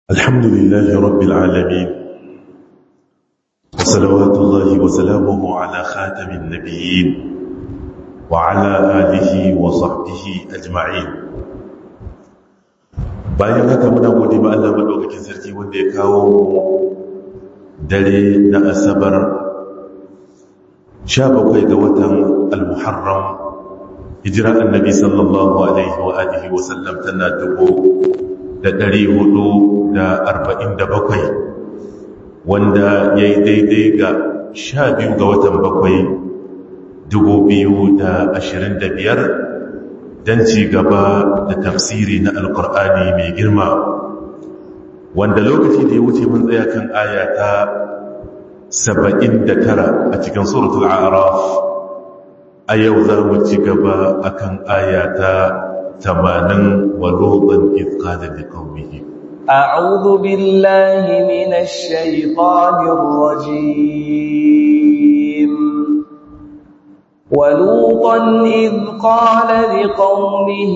الحمد لله رب العالمين وصلوات الله وسلامه على خاتم النبيين وعلى آله وصحبه أجمعين bayan haka muna gode ba Allah madaukakin sarki wanda ya kawo dare na asabar 17 ga watan al-muharram hijira annabi sallallahu alaihi wa alihi wa sallam tana dubu da ɗari hudu da arba'in da bakwai wanda ya yi daidai ga sha biyu ga watan bakwai dubu biyu da ashirin da biyar don ci gaba da tafsiri na alkur'ani mai girma wanda lokaci da ya wuce mun tsaya kan aya ta saba'in da tara a cikin suratul araf a yau za mu ci gaba akan aya ta tamanin ولوطا إذ قال لقومه أعوذ بالله من الشيطان الرجيم ولوطا إذ قال لقومه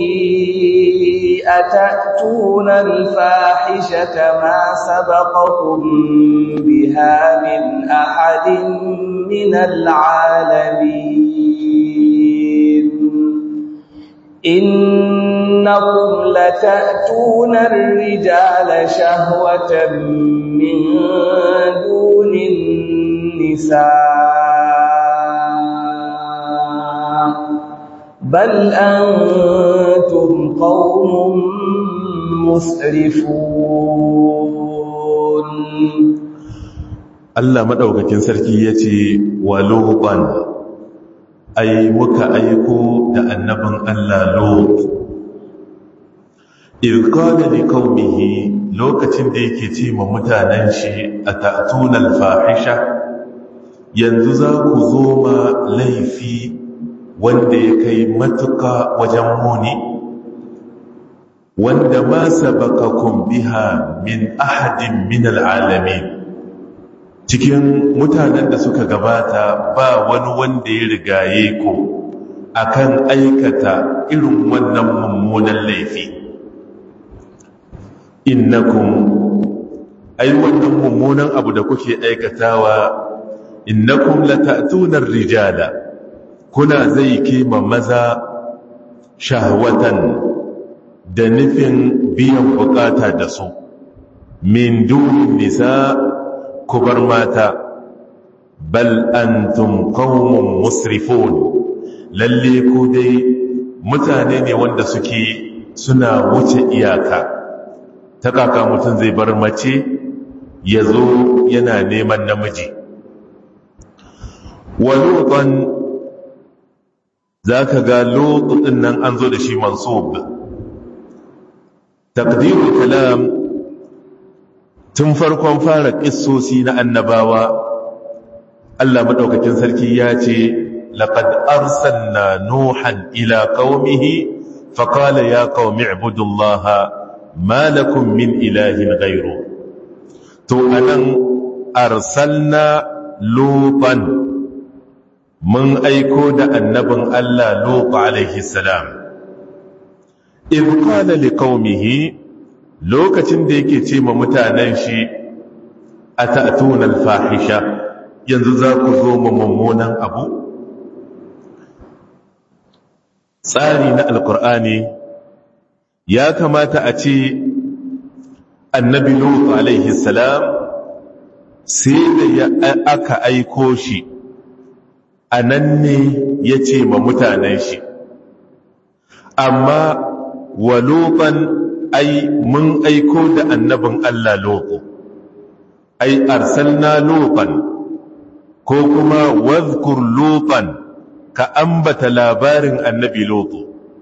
أتأتون الفاحشة ما سبقكم بها من أحد من العالمين إنكم لتأتون الرجال شهوة من دون النساء بل أنتم قوم مسرفون الله مدوكاكين سركي يتي ولوطا ai muka aiko da annabin Allah Lot irqala liqaumihi lokacin da yake ce ma mutanen shi atatuna alfahisha yanzu za ku zo ma laifi wanda ya kai matuka wajen muni wanda ma sabaqakum biha min ahadin min alalamin cikin mutanen da suka gabata ba wani wanda ya rigaye ku akan aikata irin wannan mummunan laifi innakum ai wannan mummunan abu da kuke aikatawa innakum lata'tuna rijala kuna zai kima maza shahwatan da nufin biyan bukata da su min dunin nisa kubar mata bal antum qaumun musrifun lalle ku dai mutane ne wanda suke suna wuce iyaka ta kaka mutum zai bar mace ya zo yana neman namiji wa lutan za ka ga lutun nan an zo da shi mansub taqdirul kalam tun farkon fara ƙissosi na annabawa Allah maɗaukakin sarki ya ce laƙad arsalna nuhan ila qaumihi faqala ya qaumi ibudullaha ma lakum min ilahin ghayru to anan arsalna lutan mun aiko da annabin Allah lut alaihi salam idh qala liqaumihi lokacin da yake ce ma mutanen shi a ta'atunan fahisha yanzu za ku zo ma mummunan abu tsari na alkur'ani ya kamata a ce annabi lutu alaihi salam sai da ya aka aiko shi a nan ne ya ce ma mutanen shi amma wa lutan ai mun aiko da annabin Allah loko ai arsalna lokan ko kuma wadhkur lokan ka ambata labarin annabi loko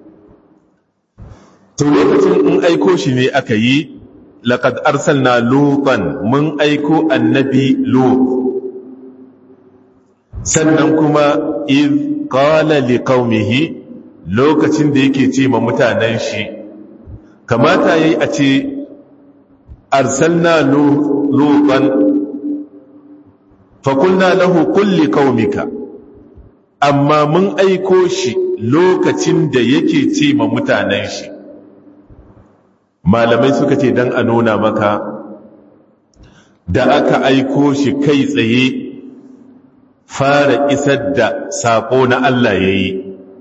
to lokacin in aiko shi ne aka yi laqad arsalna lokan mun aiko annabi lok sannan kuma iz qala liqaumihi lokacin da yake ce ma mutanen shi kamata yayi a ce arsalna lutan fakulna lahu kulli qaumika amma mun aiko shi lokacin da yake ce ma mutanen shi malamai suka ce don a nuna maka da aka aiko shi kai tsaye fara isar da saƙo na Allah ya yi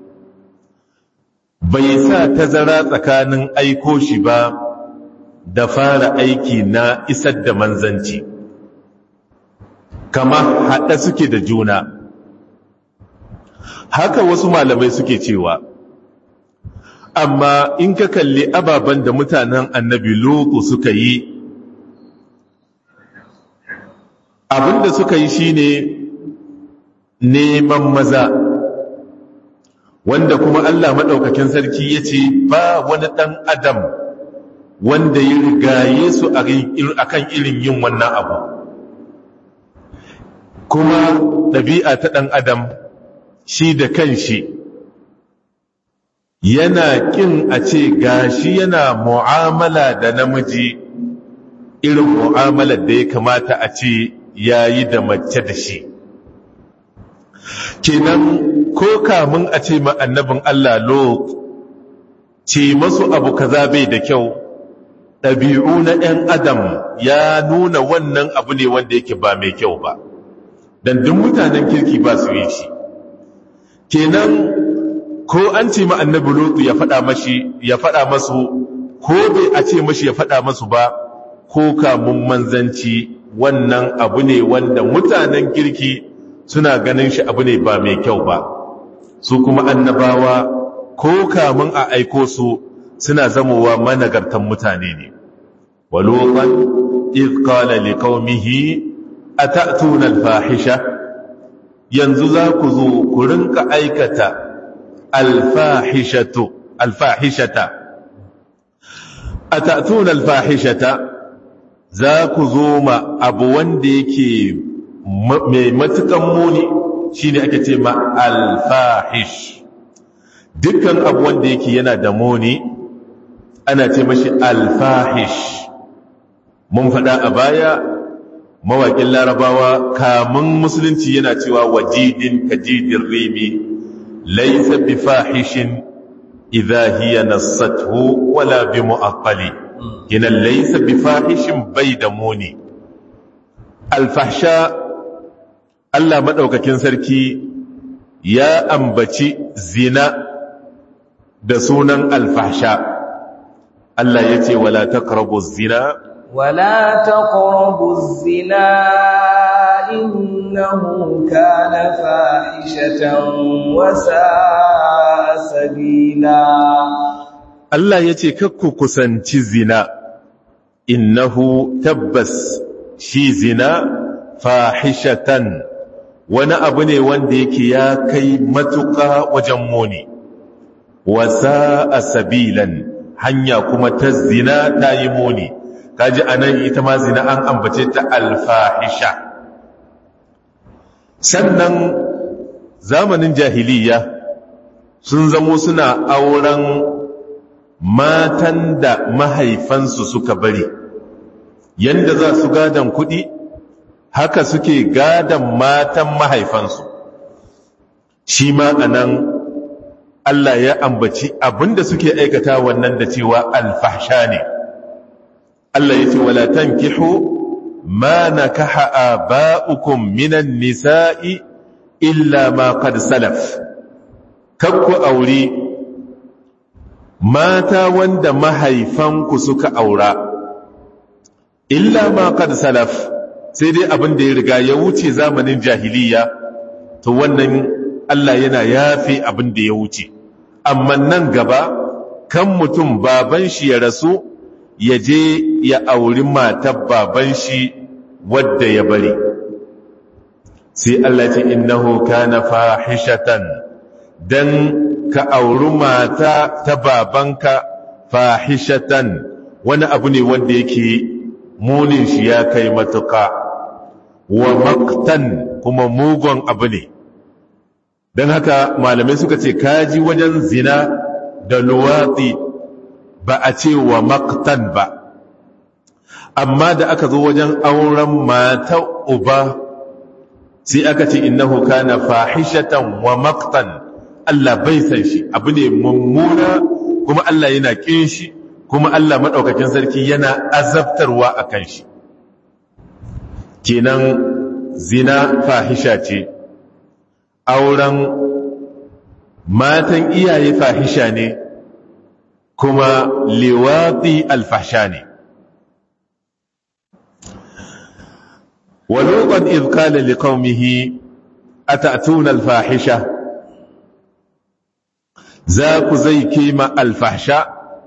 bai sa tazara tsakanin aiko shi ba da fara aiki na isar da manzanci kama haɗa suke da juna haka wasu malamai suke cewa amma in ka kalli ababen da mutanen annabi lotu suka yi abinda suka yi shine neman maza wanda kuma Allah maɗaukakin sarki ya ce ba wani ɗan adam wanda ya rigaye su a kan irin yin wannan abu kuma ɗabi'a ta ɗan adam shi da kanshi yana ƙin a ce gashi yana mu'amala da namiji irin mu'amalar da ya kamata a ce yayi da mace da shi kenan ko kamun a ce ma annabin Allah lo ce masu abu kaza bai da kyau ɗabi'u na ‘yan adam ya nuna wannan abu ne wanda yake ba mai kyau ba don duk mutanen kirki ba su yi shi kenan ko an ce ma annabi lutu ya faɗa mashi ya faɗa masu ko bai a ce mashi ya faɗa masu ba ko kamun manzanci wannan abu ne wanda mutanen kirki suna ganin shi abu ne ba mai kyau ba su kuma annabawa ko kamun a aiko su suna zamowa managartan mutane ne walutan idh qala liqaumihi atatuna alfahisha yanzu za ku zo ku rinka aikata alfahishatu alfahishata atatuna alfahishata za ku zo ma abu wanda yake mai matukan muni shine ake ce ma alfahish dukkan abu wanda yake yana da muni ana ce mashi alfahish mun faɗa a baya mawaƙin larabawa kamun musulunci yana cewa wajidin kajidin rimi laisa bi fahishin idha hiya nassathu wala bi mu'aqqali kinan laisa bi fahishin bai da muni alfahsha Allah madaukakin sarki ya ambaci zina da sunan alfahsha Allah ya ce wala taqrabu zina wala taqrabu zina innahu kana fahishatan wa sa'a sabila Allah ya ce kakku kusanci zina innahu tabbas shi zina fahishatan wani abu ne wanda yake ya kai matuƙa wajen muni wasa a sabilan hanya kuma ta zina ta yi muni kaji anan ita ma zina an ambace ta alfahisha sannan zamanin jahiliya sun zamo suna auren matan da mahaifansu suka bari yanda za su gadon kuɗi haka suke gadon matan mahaifansu shi ma anan Allah ya ambaci abinda suke aikata wannan da cewa alfahsha ne Allah ya ce wala tankihu ma nakaha aba'ukum minan nisa'i illa ma qad salaf kakku aure mata wanda mahaifanku suka aura illa ma qad salaf sai dai abin da ya riga ya wuce zamanin jahiliya to wannan Allah yana yafe abin da ya wuce amma nan gaba kan mutum baban shi ya rasu ya je ya auri matar baban shi wadda ya bari sai Allah ce innahu kana fahishatan dan ka auri mata ta babanka fahishatan wani abu ne wanda yake munin shi ya kai matuka wa maktan kuma mugun abu ne don haka malamai suka ce kaji wajen zina da luwatsi ba a ce wa maktan ba amma da aka zo wajen auren mata uba sai aka ce innahu kana fahishatan wa maktan Allah bai san shi abu ne mummuna kuma Allah yana kin shi kuma Allah maɗaukakin sarki yana azabtarwa a kan shi kenan zina fahisha ce auren matan iyaye fahisha ne kuma liwati alfahsha ne ولوطا إذ قال لقومه أتأتون الفاحشة ذاك زي كيما الفحشاء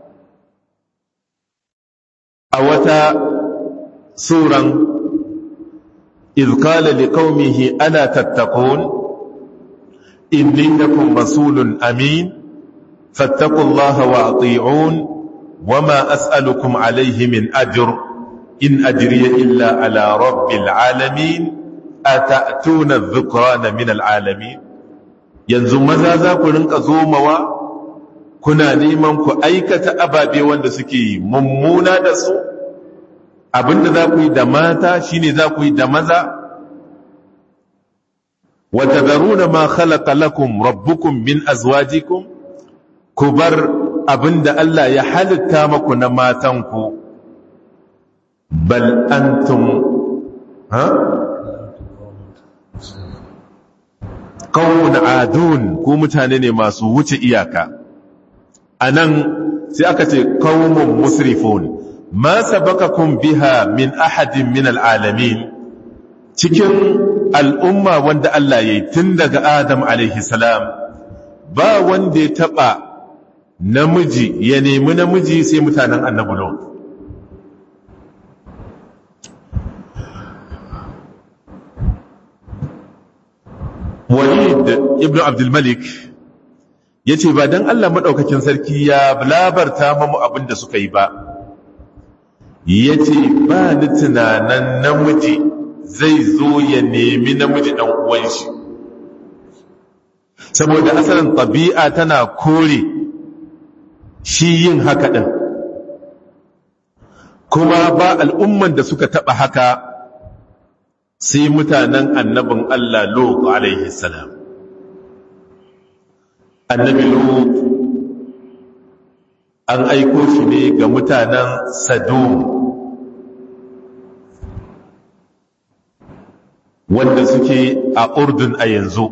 أوتا سورا إذ قال لقومه ألا تتقون إني لكم رسول أمين فاتقوا الله وأطيعون وما أسألكم عليه من أجر إن أجري إلا على رب العالمين أتأتون الذكران من العالمين yanzu maza za ku rinka zomawa kuna neman ku aikata ababe wanda suke mummuna da su abinda za ku yi da mata shine za ku yi da maza wa tadharuna ma khalaqa lakum rabbukum min azwajikum ku bar abinda Allah ya halitta maku na matanku bal antum ha qawmun adun ku mutane ne masu wuce iyaka anan sai aka ce qawmun musrifun ma sabaqakum biha min ahadin min alalamin cikin al'umma wanda Allah yayi tun daga Adam alaihi salam ba wanda ya taba namiji ya nemi namiji sai mutanen annabi Lot walid ibn abdulmalik ya ce ba don allah maɗaukakin sarki ya labarta mamu abin da suka yi ba ya ce ba ni tunanan namiji zai zo ya nemi namiji ɗan uwan shi saboda asalin ɗabi'a tana kore shi yin haka ɗin kuma ba al'umman da suka taɓa haka sai mutanen annabin Allah Lut alaihi salam annabi Lut an aiko shi ne ga mutanen Sadum wanda suke a Urdun a yanzu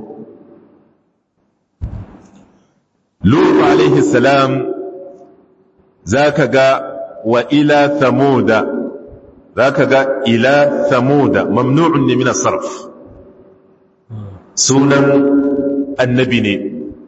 Lut alaihi salam zaka ga wa ila thamuda zaka ga ila thamuda mamnu'un ne min as-sarf sunan annabi ne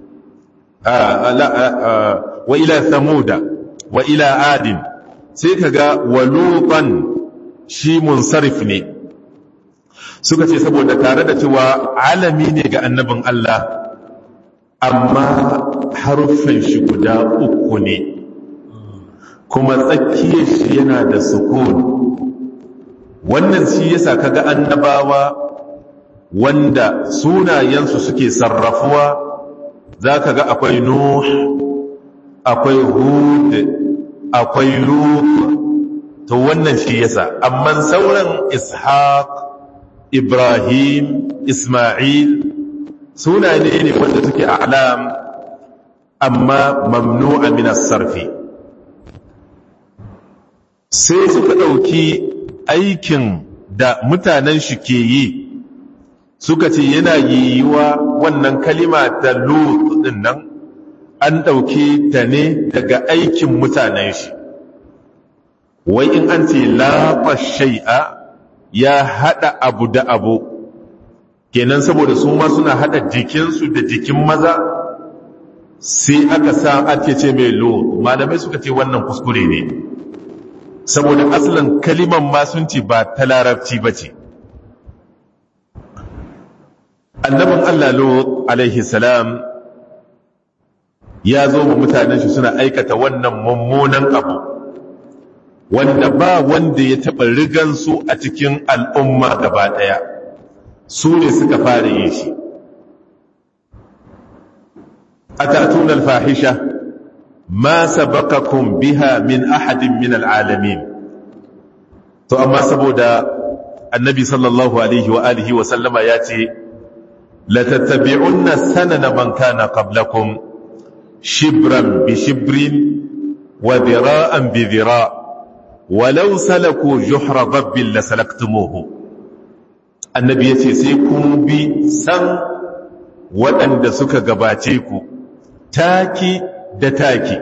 wa ila thamuda wa ila adin sai kaga wa lutan shi munsarif ne suka ce saboda tare da cewa alami ne ga annabin Allah amma haruffan shi guda uku ne kuma tsakiyar shi yana da sukun wannan shi yasa kaga annabawa wanda sunayensu suke sarrafuwa zaka ga akwai nuh akwai hud akwai lut to wannan shi yasa amma sauran ishaq ibrahim isma'il sunaye ne wanda suke a'lam amma mamnu'a min as-sarfi sai suka ɗauki aikin da mutanen shi ke yi suka ce yana yiwuwa wannan kalima ta lut din nan an ɗauke ta ne daga aikin mutanen shi wai in an ce lafa shai'a ya haɗa abu da abu kenan saboda su ma suna haɗa jikinsu da jikin maza sai aka sa ake ce mai lut malamai suka ce wannan kuskure ne saboda asalin kaliman masunci ba ta larabci ba ce annabin Allah Lut alaihi salam ya zo ma mutanen shi suna aikata wannan mummunan abu wanda ba wanda ya taɓa rigansu a cikin al'umma gaba ɗaya su ne suka fara yin shi a tatunan fahisha ma sabaqakum biha min ahadin min al'alamin to amma saboda annabi sallallahu alaihi wa alihi wa sallama ya ce latattabi'unna sanana man kana qablakum shibran bi shibrin wa dira'an bi dira' walau salaku juhra dabbin lasalaktumuhu annabi ya ce sai kun bi san waɗanda suka gabace ku taki da taki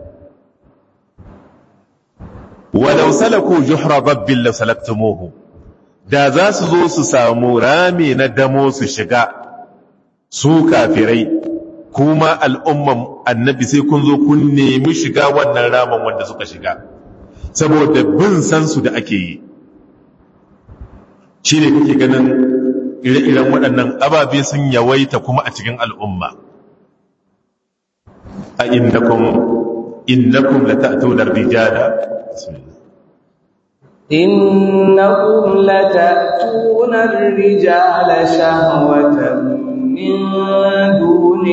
walau salaku juhra babbin la salaktumuhu da za su zo su samu rami na damo su shiga su kafirai kuma al'umman annabi sai kun zo kun nemi shiga wannan ramin wanda suka shiga saboda bin sansu da ake yi shi ne kake ganin ire-iren waɗannan ababe sun yawaita kuma a cikin al'umma a innakum innakum la ta'tuna ar-rijala إنكم لتأتون الرجال شهوة من دون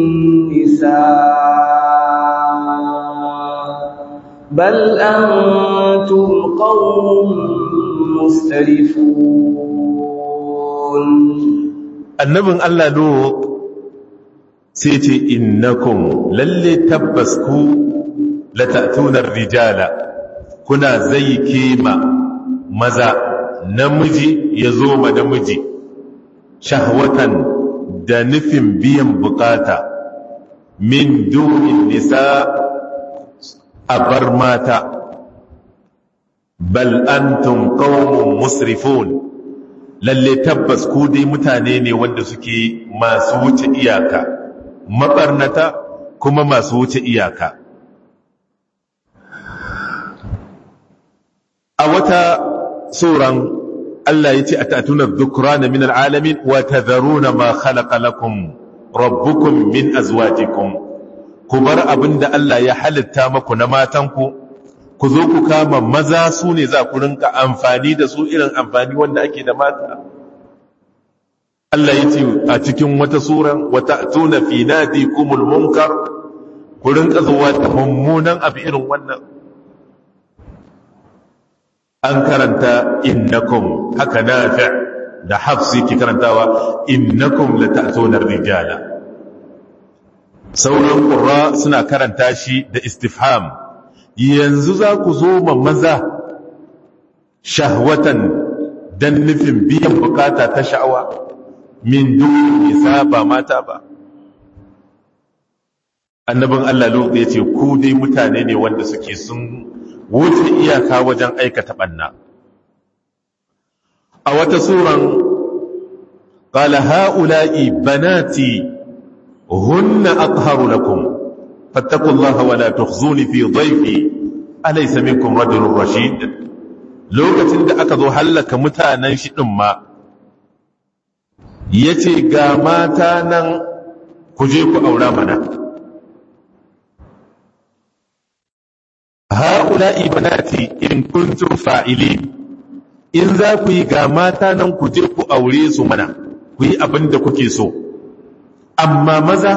النساء بل أنتم قوم مسترفون annabin Allah Lut sai ce innakum lalle tabbas ku lata'tuna rijala kuna zai kema maza namiji ya zo ma namiji shahwatan da nufin biyan bukata min dunin nisa a bar mata bal antum qaumun musrifun lalle tabbas ku dai mutane ne wanda suke masu wuce iyaka mabarnata kuma masu wuce iyaka a wata suran Allah ya ce a tatunar dhukrana min al'alamin wa tadharuna ma khalaqa lakum rabbukum min azwajikum ku bar abinda Allah ya halitta maku na matanku ku zo ku kama maza su ne za ku rinka amfani da su irin amfani wanda ake da mata Allah ya ce a cikin wata suran wata tuna fi nadikumul munkar ku rinka zuwa da mummunan abu irin wannan an karanta innakum haka nafi da hafsi ki karantawa innakum lata'tuna rijala sauran qurra suna karanta shi da istifham yanzu za ku zo ma maza shahwatan dan nufin biyan bukata ta sha'awa min duk nisa ba mata ba annabin Allah lokacin ya ce ku dai mutane ne wanda suke sun wuce iyaka wajen aikata ɓanna. A wata suran, ƙala ha'ula'i banati hunna aqharu lakum fattakullaha wa la tukhzuni fi dhayfi alaysa minkum rajulun rashid lokacin da aka zo hallaka mutanen shi din ma yace ga mata nan ku je ku aura mana ha'ula'i banati in kuntum fa'ilin in za ku yi ga mata nan ku je ku aure su mana ku yi abin da kuke so amma maza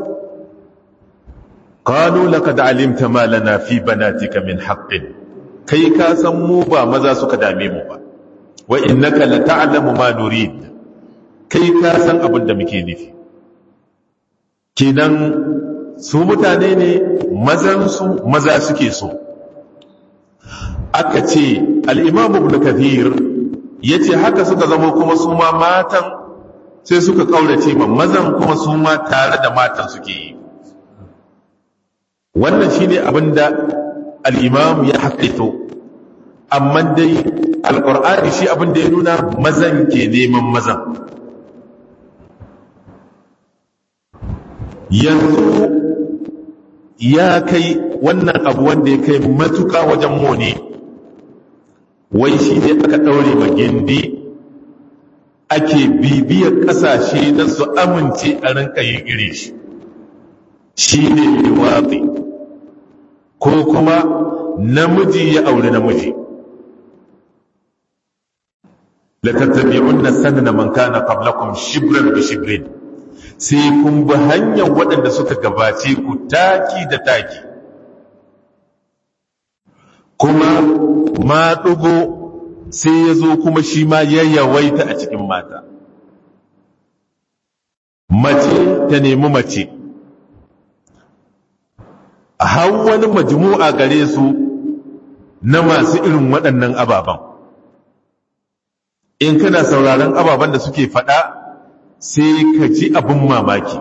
qalu laqad alimta ma lana fi banatika min haqqin kai ka san mu ba maza suka dame mu ba wa innaka la ta'lamu ma nurid kai ka san abin da muke nufi kenan su mutane ne mazan su maza suke so aka ce al'imamu ibn kathir ya ce haka suka zama kuma su ma matan sai suka ƙaurace ma mazan kuma su ma tare da matan suke yi wannan shi ne abin da al'imamu ya haƙaito amma dai alƙur'ani shi abin da ya nuna mazan ke neman mazan yanzu ya kai wannan abu wanda ya kai matuka wajen mone wai shi ne aka ɗaure magindi ake bibiyar ƙasashe na su amince a rinka yin iri shi shi ne liwaɗi ko kuma namiji ya aure namiji latattabi'unna sanana man kana qablakum shibran bi shibrin sai kun bi hanyar waɗanda suka gabace ku taki da taki kuma ma ɗugo sai ya zo kuma shi ma ya yawaita a cikin mata mace ta nemi mace har wani majmu'a gare su na masu irin waɗannan ababen in kana sauraron ababen da suke faɗa sai ka ji abin mamaki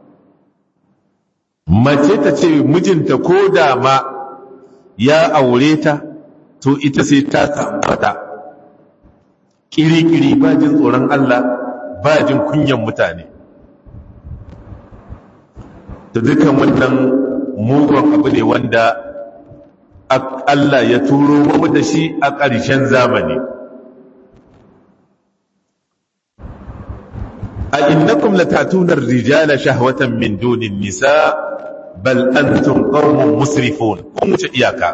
mace ta ce mijinta ko da ma ya aure ta to ita sai ta tabbata kiri-kiri ba jin tsoron Allah ba jin kunyan mutane da dukan wannan mugun abu ne wanda Allah ya turo mu da shi a ƙarshen zamani a innakum latatuna rijala shahwatan min dunin nisa bal antum qaumun musrifun kun wuce iyaka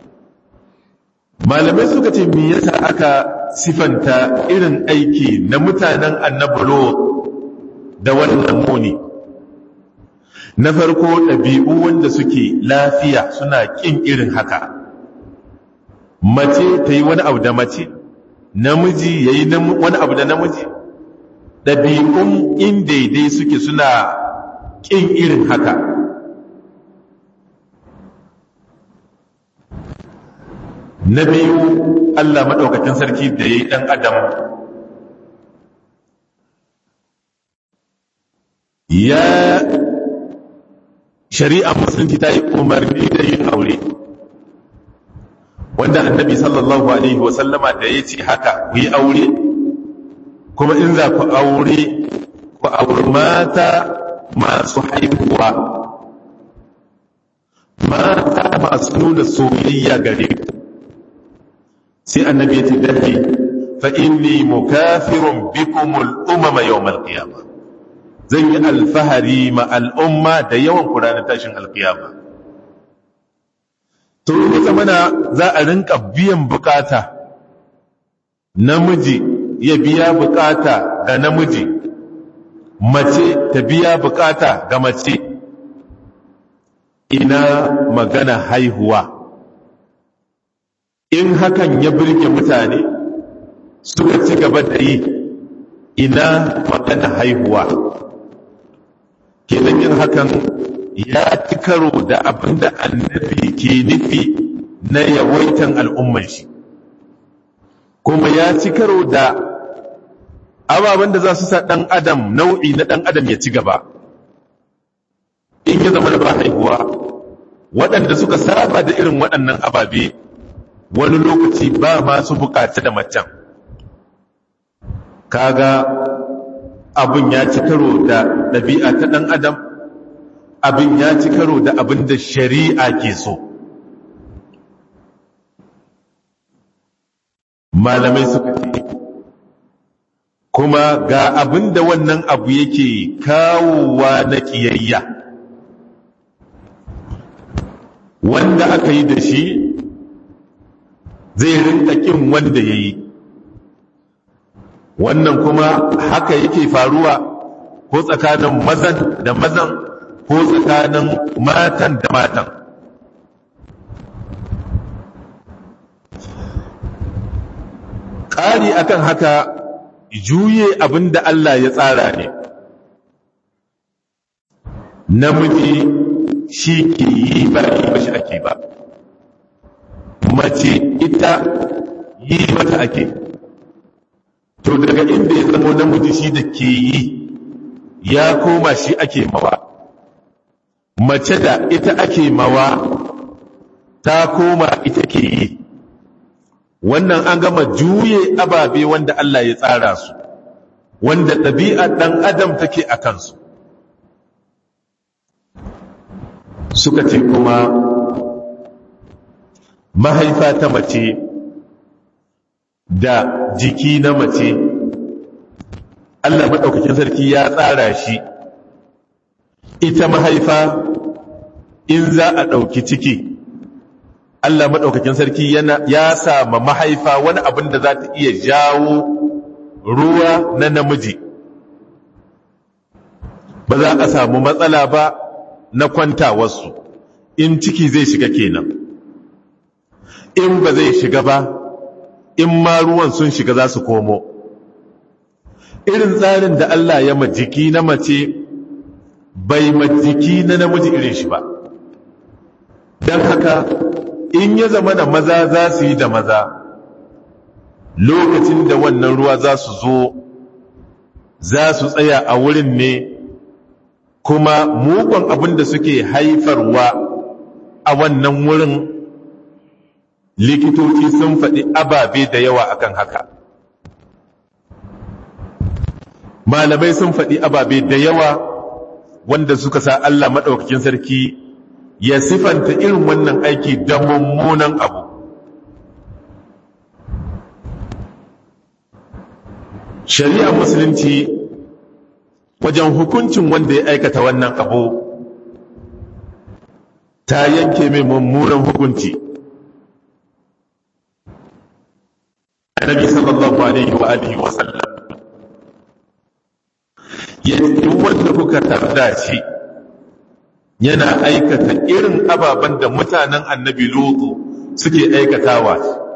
malamai suka ce me yasa aka sifanta irin aiki na mutanen annabulo da wannan muni na farko ɗabi'u wanda suke lafiya suna ƙin irin haka mace ta yi wani abu da mace namiji ya yi wani abu da namiji ɗabi'un in daidai suke suna ƙin irin haka na biyu Allah maɗaukakin sarki da ya yi ɗan adam ya shari'a musulunci ta yi umarni da yin aure wanda annabi sallallahu alaihi wasallama da ya ce haka ku yi aure kuma in za ku aure ku auri mata masu haihuwa mata masu nuna soyayya gare ku sai annabi ya ce dafi fa inni mukafirun bikumul umama yawmal qiyamah zan yi alfahari ma al'umma da yawan kuranin tashin alkiyama to ya zamana za a rinka biyan bukata namiji ya biya bukata ga namiji mace ta biya bukata ga mace ina magana haihuwa in hakan ya birge mutane suka ci gaba da yi ina magana haihuwa kenan yin hakan ya ci karo da abin da annabi ke nufi na yawaitan al'umman shi kuma ya ci karo da ababen da za su sa ɗan adam nau'i na ɗan adam ya ci gaba in ya zama da ba haihuwa waɗanda suka saba da irin waɗannan ababe wani lokaci ba masu bukaci da macen kaga abin ya ci karo da ɗabi'a ta ɗan adam abin ya ci karo da abin da shari'a ke so malamai suka ce kuma ga abin da wannan abu yake kawowa na ƙiyayya wanda aka yi da shi zai rinka ƙin wanda ya yi wannan kuma haka yake faruwa ko tsakanin mazan da mazan ko tsakanin matan da matan ƙari akan haka juye abin da Allah ya tsara ne namiji shi ke yi ba yi ba shi ake ba mace ita yi mata ake to daga inda ya zama namiji shi da ke yi ya koma shi ake mawa mace da ita ake mawa ta koma ita ke yi wannan an gama juye ababe wanda Allah ya tsara su wanda ɗabi'a ɗan adam take a kansu suka ce kuma mahaifa ta mace da jiki na mace Allah maɗaukakin sarki ya tsara shi ita mahaifa in za a ɗauki ciki Allah maɗaukakin sarki ya sama mahaifa wani abin da za ta iya jawo ruwa na namiji ba za a samu matsala ba na kwantawarsu in ciki zai shiga kenan in ba zai shiga ba in ma ruwan sun shiga za su komo irin tsarin da Allah ya majiki na mace bai majiki na namiji irin shi ba don haka in ya zama da maza za su yi da maza lokacin da wannan ruwa za su zo za su tsaya a wurin ne kuma mugun abin da suke haifarwa a wannan wurin likitoci sun faɗi ababe da yawa akan haka malamai sun faɗi ababe da yawa wanda suka sa Allah maɗaukakin sarki ya sifanta irin wannan aiki da mummunan abu shari'ar musulunci wajen hukuncin wanda ya aikata wannan abu ta yanke mai mummunan hukunci annabi sallallahu alaihi wa alihi wa sallam duk wanda kuka tarda shi yana aikata irin ababen da mutanen annabi lutu suke aikatawa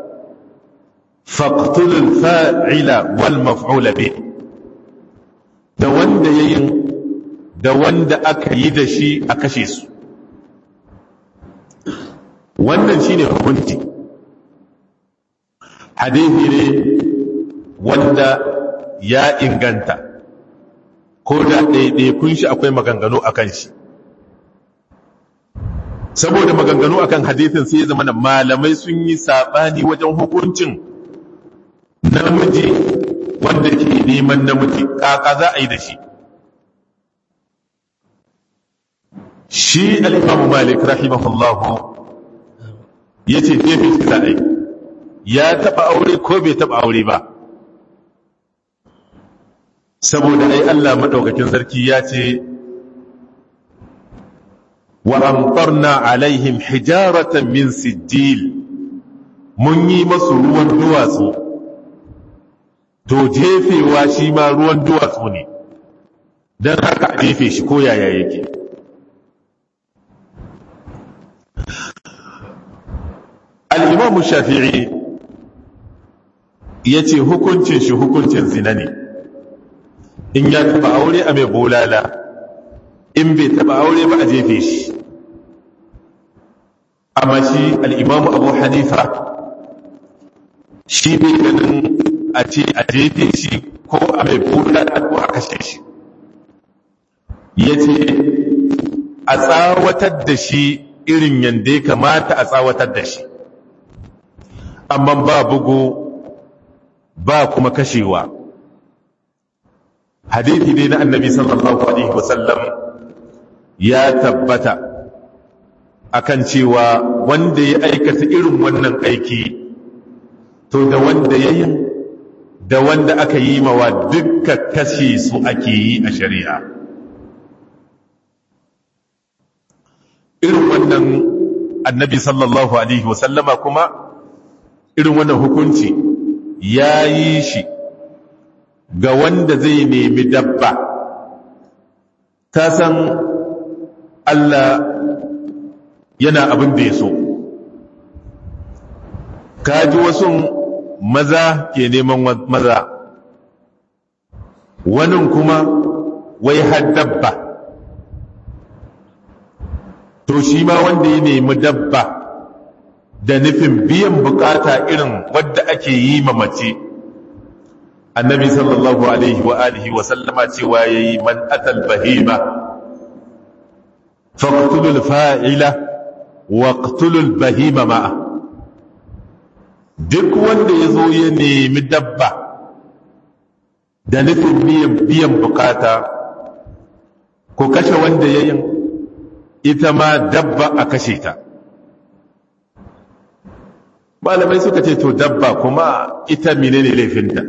faqtulul fa'ila wal maf'ula bih da wanda yayin da wanda aka yi da shi a kashe su wannan shine hukunci hadithi ne wanda ya inganta ko da ɗaiɗaikun shi akwai maganganu a kan shi saboda maganganu a kan hadithin sai ya zama da malamai sun yi saɓani wajen hukuncin namiji wanda ke neman namiji kaka za a yi da shi shi al'imamu malik rahimahullahu ya ce jefe shi za a yi ya taɓa aure ko bai taɓa aure ba saboda ai Allah maɗaukakin sarki ya ce wa amtarna alaihim hijaratan min sijil mun yi masu ruwan duwatsu to jefewa shi ma ruwan duwatsu ne don haka a jefe shi ko yaya yake al'imamu shafi'i ya ce hukuncin shi hukuncin zina ne in ya taba aure a mai bolala in bai taba aure ba a jefe shi amma shi al'imamu abu hanifa shi bai ganin a ce a jefe shi ko a mai bolala ko a kashe shi ya ce a tsawatar da shi irin yadda ya kamata a tsawatar da shi amma ba bugu ba kuma kashewa hadithi ne na annabi sallallahu alaihi wasallam ya tabbata akan cewa wanda ya aikata irin wannan aiki to da wanda ya yi da wanda aka yi mawa dukka kashe su ake yi a shari'a irin wannan annabi sallallahu alaihi wasallama kuma irin wannan hukunci ya yi shi ga wanda zai nemi dabba ta san Allah yana abin da ya so kaji wasu maza ke neman maza wani kuma wai har dabba to shi ma wanda ya nemi dabba da nufin biyan bukata irin wadda ake yi ma mace annabi sallallahu alaihi wa alihi wa sallama cewa yayi man atal bahima faqtulul fa'ila waqtulul bahima ma'a duk wanda yazo ya nemi dabba da nufin biyan biyan bukata ko kashe wanda yayin ita ma dabba a kashe ta malamai suka ce to dabba kuma ita menene laifinta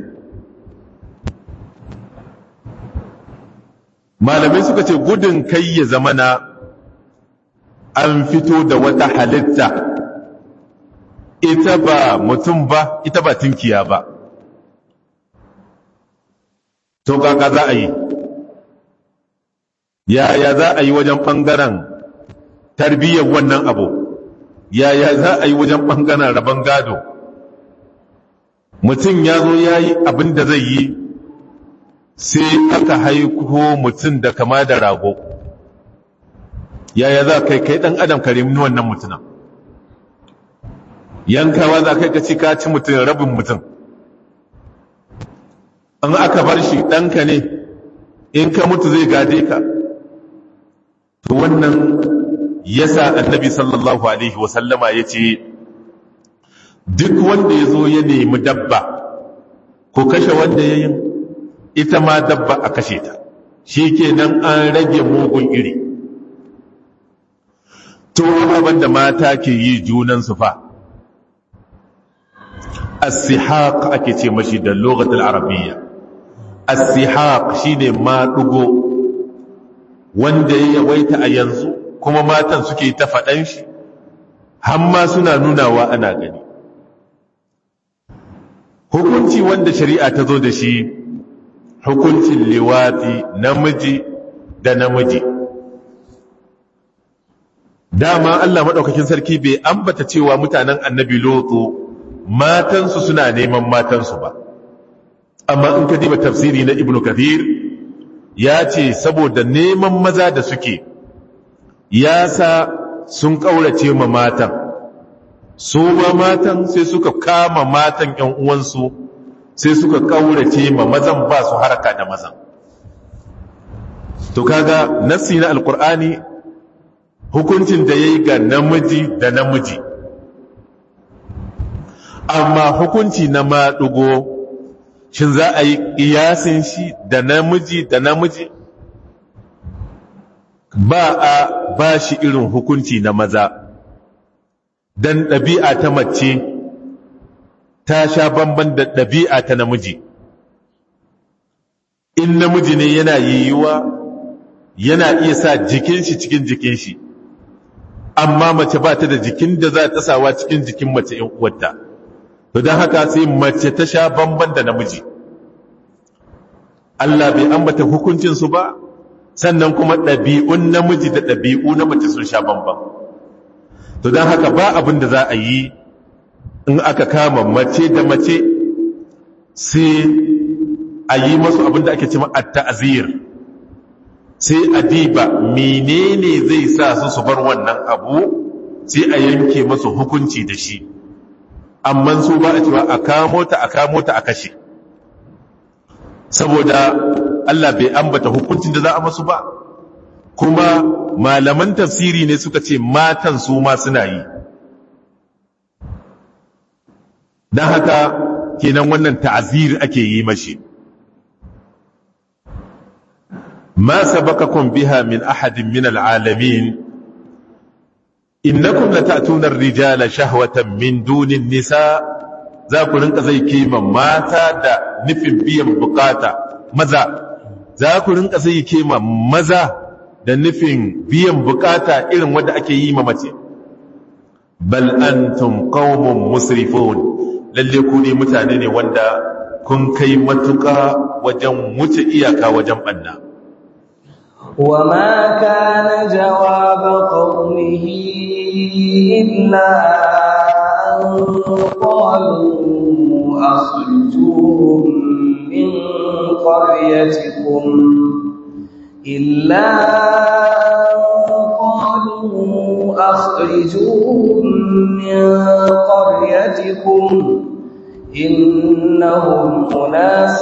malamai suka ce gudun kai ya zamana an fito da wata halitta ita ba mutum ba ita ba tinkiya ba to kaka za a yi yaya za a yi wajen ɓangaren tarbiyyar wannan abu yaya za a yi wajen ɓangaren rabon gado mutum ya zo ya yi abin da zai yi sai aka haiku mutum da kama da rago yaya za kai kai ɗan adam ka rimni wannan mutunan yankawa za kai ka ci ka ci mutum rabin mutum an aka bar shi ɗanka ne in ka mutu zai gade ka to wannan yasa annabi sallallahu alaihi wasallama ya ce duk wanda ya zo ya nemi dabba ko kashe wanda ya yi ita ma dabba a kashe ta shi kenan an rage mugun iri to abin da mata ke yi junansu fa as-sihaq ake ce mashi da lokacin arabiyya as-sihaq shine maɗugo wanda ya yawaita a yanzu kuma matan suke ta faɗan shi hamma suna nunawa ana gani hukunci wanda shari'a ta zo da shi hukuncin liwati namiji da namiji dama Allah maɗaukakin sarki bai ambata cewa mutanen annabi lotu matansu suna neman matansu ba amma in ka diba tafsiri na ibnu kathir ya ce saboda neman maza da suke ya sa sun ƙaurace ma matan su ma matan sai suka kama matan ‘yan uwansu sai suka ƙaurace ma mazan ba su haraka da mazan to kaga nassi na alkur'ani hukuncin da ya yi ga namiji da namiji amma hukunci na maɗugo shin za a yi ƙiyasin shi da namiji da namiji ba a ba shi irin hukunci na maza don ɗabi'a ta mace ta sha bamban da ɗabi'a ta namiji in namiji ne yana yiwuwa yana iya sa jikin shi cikin jikin shi amma mace ba ta da jikin da za ta sawa cikin jikin mace ‘yan uwarta to don haka sai mace ta sha bamban da namiji Allah bai ambata hukuncinsu ba sannan kuma ɗabi'un namiji da ɗabi'u na mace sun sha bamban to don haka ba abin da za a yi in aka kama mace da mace sai a yi masu abin da ake cima a ta'azir sai a diba menene zai sa su su bar wannan abu sai a yanke masu hukunci da shi amma su ba a cewa a kamo ta a kamo ta a kashe saboda Allah bai ambata hukuncin da za a masu ba kuma malaman tafsiri ne suka ce matan su ma suna yi don haka kenan wannan ta'azir ake yi mashi ما سبقكم بها من أحد من العالمين إنكم لتأتون الرجال شهوة من دون النساء ذاكو رنك زي كيما ماتا دا نفن بيم بقاتا مزا ذاكو رنك زي كيما مزا da nufin biyan bukata irin wadda ake yi ma mace bal antum qaumun musrifun lalle ku ne mutane ne wanda kun kai matuƙa wajen wuce iyaka wajen banna وما كان جواب قومه إلا أن قالوا أخرجوهم من قريتكم إلا أن قالوا أخرجوهم من قريتكم إنهم أناس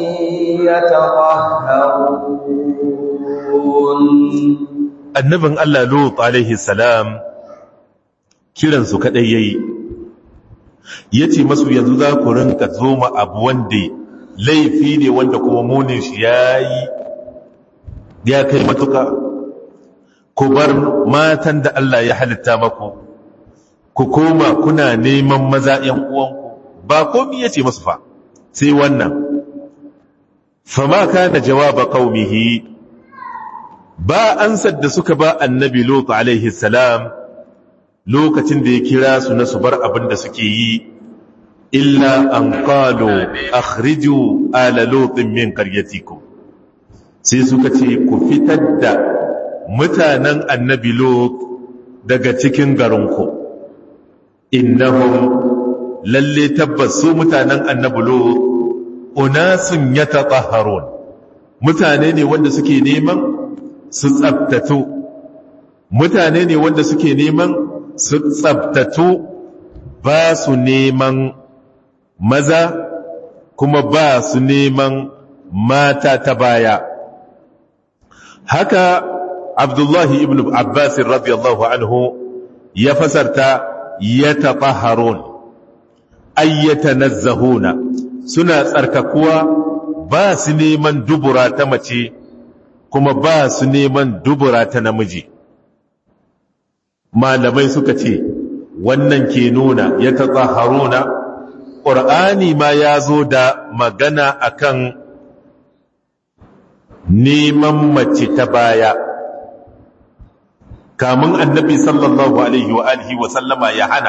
يتطهرون annabin Allah Lut alaihi salam kiransu kadai yayi yace masu yanzu za ku rinka zoma abu wanda laifi ne wanda kuma munin shi yayi ya kai matuka ku bar matan da Allah ya halitta maku ku koma kuna neman maza ƴan uwanku ba komai yace masu fa sai wannan fama kana jawaba qaumihi ba ansar da suka ba annabi Lut alaihi salam lokacin da ya kira su na su bar abin da suke yi illa an qalu akhriju ala lut min qaryatikum sai suka ce ku fitar da mutanen annabi Lut daga cikin garinku innahum lalle tabbas su mutanen annabi Lut unasun yatatahharun mutane ne wanda suke neman su tsabtatu mutane ne wanda suke neman su tsabtatu ba su neman maza kuma ba su neman mata ta baya haka abdullahi ibn abbas radiyallahu anhu ya fasarta yatatahharun ay yatanazzahuna suna tsarkakuwa ba su neman dubura ta mace kuma ba su neman dubura ta namiji malamai suka ce wannan ke nuna ya tatahharuna ƙur'ani ma ya zo da magana akan neman mace ta baya kamun annabi sallallahu alaihi wa alihi wa sallama ya hana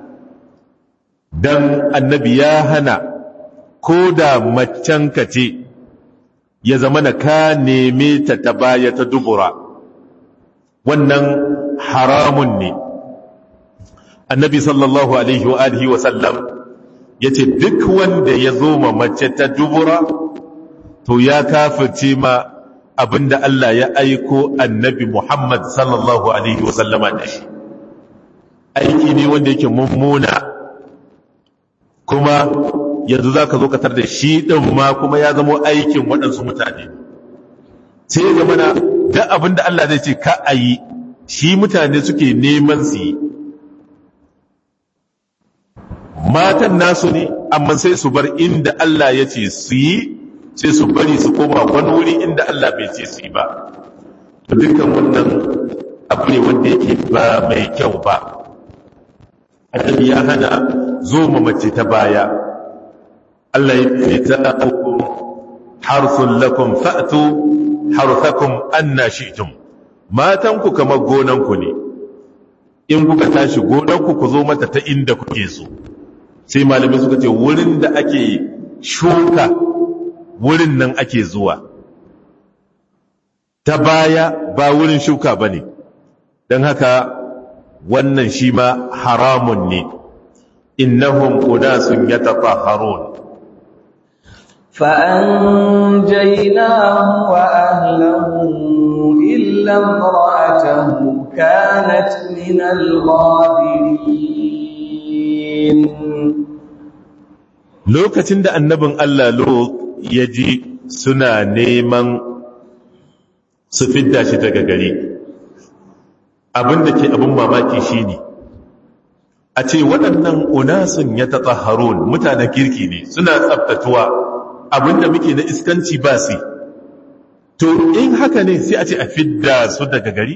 dan annabi ya hana ko da maccenka ce ya zama na ka neme ta ta baya ta dubura wannan haramun ne annabi sallallahu alaihi wa alihi wa sallam ya ce duk wanda ya zo ma mace ta dubura to ya kafirce ma abinda Allah ya aiko annabi Muhammad sallallahu alaihi wa sallama da shi aiki ne wanda yake mummuna kuma yanzu za ka zo ka tar da shi ɗin ma kuma ya zama aikin waɗansu mutane sai ya zama na da abin da Allah zai ce ka a yi shi mutane suke neman su yi matan nasu ne amma sai su bar inda Allah ya ce su yi sai su bari su koma wani wuri inda Allah bai ce su yi ba dukkan wannan abu ne wanda yake ba mai kyau ba annabi ya hana zo ma mace ta baya Allah ya ce ta uku harsun lakum fa'tu harthakum anna shi'tum matan ku kamar gonan ku ne in kuka tashi gonan ku ku zo mata ta inda kuke so sai malamai suka ce wurin da ake shuka wurin nan ake zuwa ta baya ba wurin shuka bane don haka wannan shi ma haramun ne innahum unasun yatatahharun فأنجيناه وأهله إلا امرأته كانت من الغابرين lokacin da annabin Allah Lut ya ji suna neman su fidda shi daga gari abin da ke abin mamaki shine a ce waɗannan unasun ya tatahharun mutanen kirki ne suna tsaftatuwa abinda muke na iskanci ba su to in haka ne sai a ce a fidda su daga gari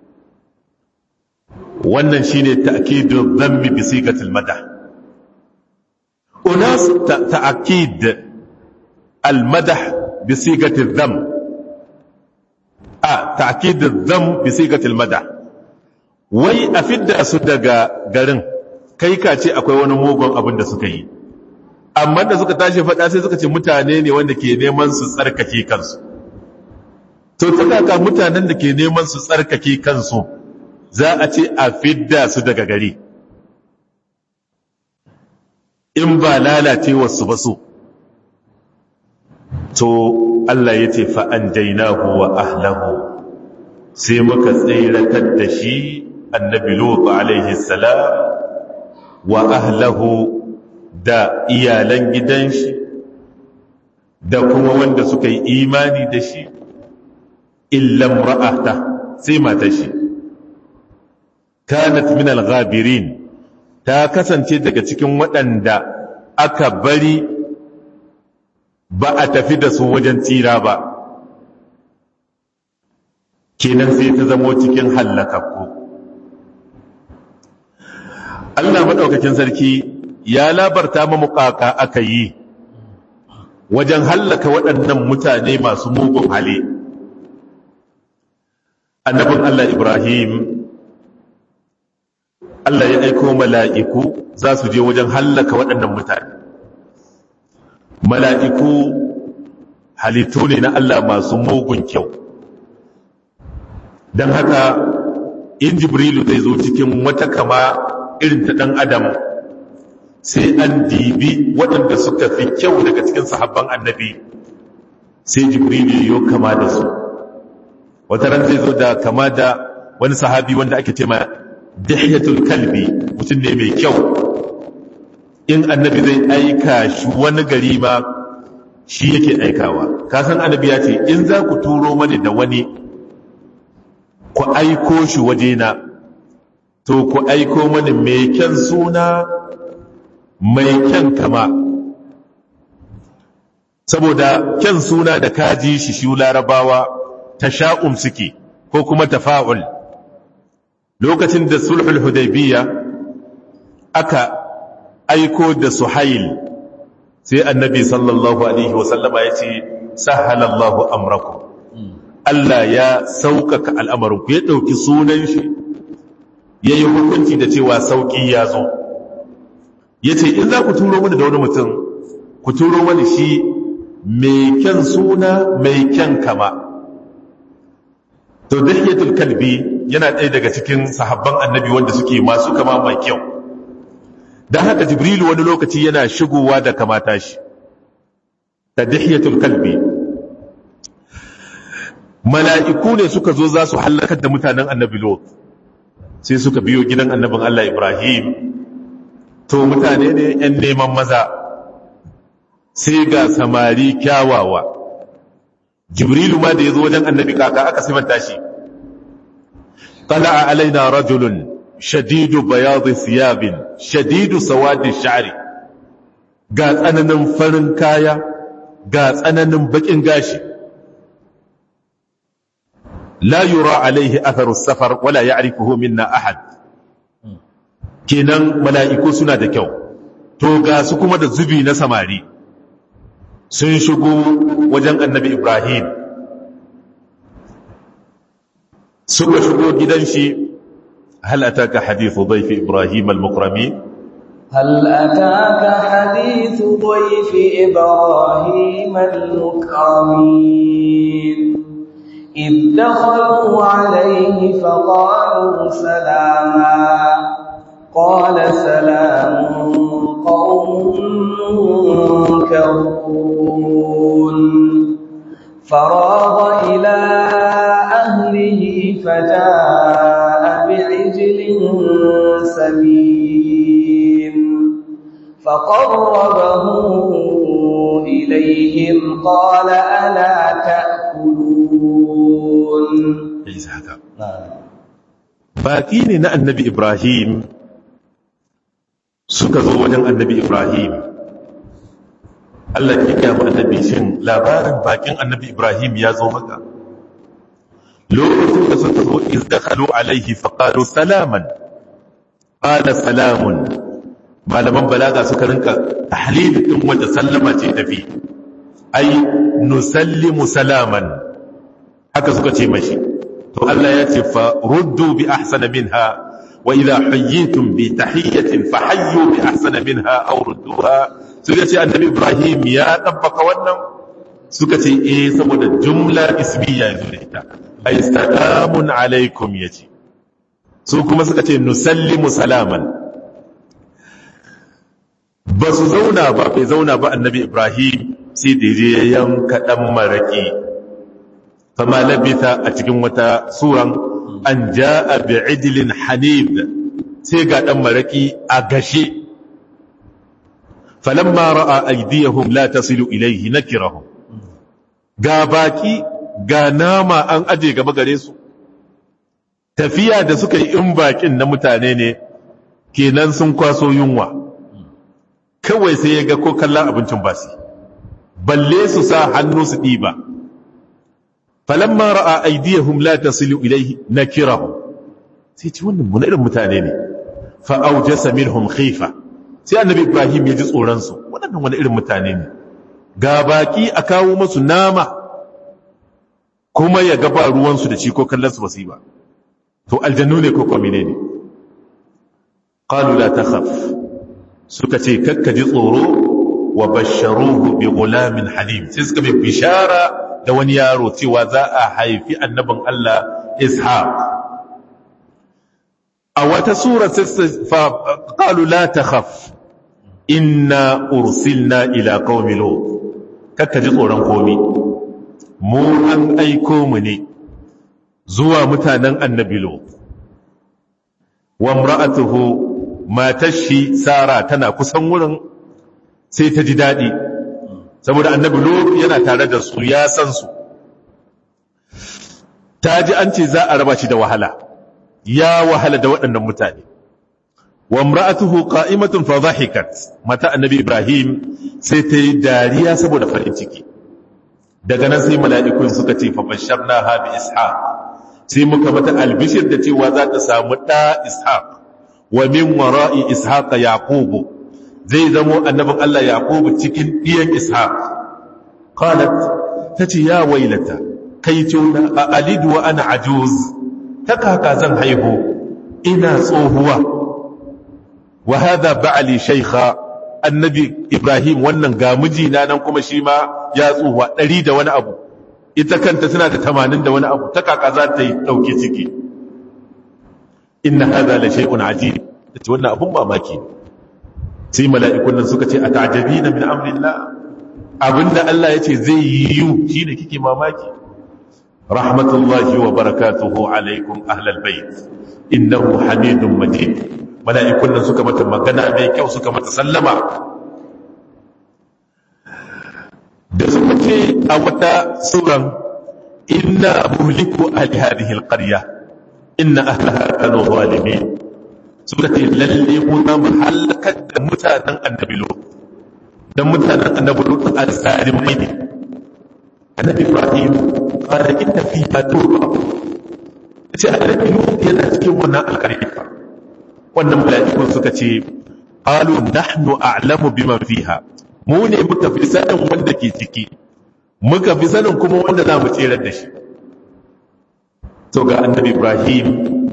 wannan shine ta'kidu dhammi bi sigatil madah unas ta'kid al madah bi sigatil dhamm a ta'kid dhamm bi sigatil madah wai a fidda su daga garin kai ka ce akwai wani mugun abin da suka yi amma da suka tashi faɗa sai suka ce mutane ne wanda ke neman su tsarkake kansu to ta kaka mutanen da ke neman su tsarkake kansu za a ce a fidda su daga gari in ba lalacewa su ba su to Allah ya ce fa'an dainahu wa ahlahu sai muka tsiratar da shi annabi lutu alaihi salam wa ahlahu da iyalan gidan shi da kuma wanda suka yi imani da shi illan ra'ata sai mata shi kanat min al-ghabirin ta kasance daga cikin waɗanda aka bari ba a tafi da su wajen tsira ba kenan sai ta zamo cikin hallakakku Allah maɗaukakin sarki ya labarta mamukaka aka yi wajen hallaka waɗannan mutane masu mugun hali annabin Allah Ibrahim Allah ya aiko mala'iku za su je wajen hallaka waɗannan mutane mala'iku halittu ne na Allah masu mugun kyau don haka in jibrilu zai zo cikin wata kama irin ta ɗan adam sai an dibi waɗanda suka fi kyau daga cikin sahabban annabi sai jibrilu yo kama da su wata ran zai zo da kama da wani sahabi wanda ake ce ma dihiyatul kalbi mutum ne mai kyau in annabi zai aika shi wani gari ma shi yake aikawa kasan annabi ya ce in za ku turo mani da wani ku aiko shi wajena to ku aiko mani mai kyan suna mai kyan kama saboda kyan suna da kaji shi shi larabawa ta sha'um suke ko kuma tafa'ul lokacin da sulhul hudaybiya aka aiko da suhail sai annabi sallallahu alaihi wasallama ya ce sahalallahu amrakum Allah ya sauƙaƙa al'amarinku ya ɗauki sunan shi ya yi hukunci da cewa sauƙi ya zo ya ce in za ku turo mani da wani mutum ku turo mani shi mai kyan suna mai kyan kama to dahiyatul kalbi yana ɗaya daga cikin sahabban annabi wanda suke masu kama mai kyau don haka jibrilu wani lokaci yana shigowa da kamata shi ta dahiyatul kalbi mala'iku ne suka zo za su hallakar da mutanen annabi lot sai suka biyo gidan annabin Allah Ibrahim to mutane ne ‘yan neman maza sai ga samari kyawawa jibrilu ma da ya zo wajen annabi kaka aka simanta shi طلع علينا رجل شديد بياض ثياب شديد سواد الشعر ga tsananin farin kaya ga tsananin bakin gashi la yura alaihi atharu safar wala ya'rifuhu minna ahad kenan mala'iku suna da kyau to ga su kuma da zubi na samari sun shigo wajen annabi ibrahim suka shigo gidan shi hal ataka hadithu dhayfi ibrahim al-mukramin هل أتاك حديث ضيف إبراهيم المكرمين إذ دخلوا عليه فقالوا سلاما قال سلام قوم منكرون فراغ إلى أهله فجاء بعجل سمين فقربه إليهم قال ألا تأكلون baƙi ne na annabi Ibrahim suka zo wajen annabi Ibrahim Allah ke gaya annabi shin labarin bakin annabi Ibrahim ya zo maka lokacin da suka zo izdakhalu alaihi faqalu salaman qala salamun malaman balaga suka rinka tahlil din wanda sallama ce tafi ai nusallimu salaman haka suka ce mashi to Allah ya ce fa ruddu bi ahsana minha wa idha hayyitum bi tahiyyatin fa hayyu bi ahsana minha aw rudduha suka ce annabi Ibrahim ya dabbaka wannan suka ce eh saboda jumla ismiya yanzu da ita ay salamun alaikum yace su kuma suka ce nusallimu salaman ba su zauna ba bai zauna ba annabi Ibrahim sai da je yanka dan maraki fama labitha a cikin wata suran an ja'a bi'idlin hanib sai ga dan maraki a gashe falamma ra'a aydiyahum la tasilu ilayhi nakirahum ga baki ga nama an aje gaba gare su tafiya da suka yi in bakin na mutane ne kenan sun kwaso yunwa kawai sai ya ga ko kallon abincin basi balle su sa hannu su ɗiba falamma ra'a aydiyahum la tasilu ilayhi nakirahum sai ci wannan mun irin mutane ne fa awjasa minhum khifa sai annabi ibrahim ya ji tsoron su wannan wani irin mutane ne ga baki a kawo musu nama kuma ya ga ba ruwan su da shi ko kallon su basu ba to aljannu ne ko kuma ne qalu la takhaf suka ce kakka ji tsoro wa basharuhu bi gulamin halim sai suka bi bishara da wani yaro cewa za a haifi annabin Allah Ishaq a wata sura fa qalu la takhaf inna ursilna ila qaumi lut kakka ji tsoron komi mu an aiko mu ne zuwa mutanen annabi lut wa imra'atuhu matar shi sara tana kusan wurin sai ta ji daɗi saboda annabi lut yana tare da su ya san su ta ji an ce za a raba shi da wahala ya wahala da waɗannan mutane wa imra'atuhu qa'imatun fa dhahikat mata annabi ibrahim sai ta yi dariya saboda farin ciki daga nan sai mala'ikun suka ce fa basharnaha bi ishaq sai muka mata albishir da cewa za ta samu ɗa ishaq wa min wara'i ishaq yaqubu zai zamo annabin Allah yaqubu cikin ɗiyan ishaq qalat tace ya wailata kai tuna a alidu wa ana ajuz ta kaka zan haihu ina tsohuwa wa hadha ba'li shaykha annabi ibrahim wannan ga mijina nan kuma shi ma ya tsuwa ɗari da wani abu ita kanta tana da tamanin da wani abu ta kaka za ta yi ɗauki ciki inna hadha la shay'un ajib ce wannan abun mamaki sai mala'ikun nan suka ce a ta'jabina min amrillah abinda Allah ya ce zai yi yu shine kike mamaki rahmatullahi wa barakatuhu alaikum ahlal bait innahu hamidun majid mala'ikun nan suka mata magana mai kyau suka mata sallama da suka ce a wata suran inna muhliku ahli hadhihi alqarya inna ahlaha kanu zalimin suka ce lalle mu za mu halakar da mutanen annabi lut dan mutanen annabi lut al-zalimai ne annabi ibrahim qala inna fiha turba ce annabi lut yana cikin wannan alqarya wannan mala'ikun suka ce qalu nahnu a'lamu biman fiha mu ne muka fi sanin wanda ke ciki muka fi sanin kuma wanda za mu tserar da shi to ga annabi ibrahim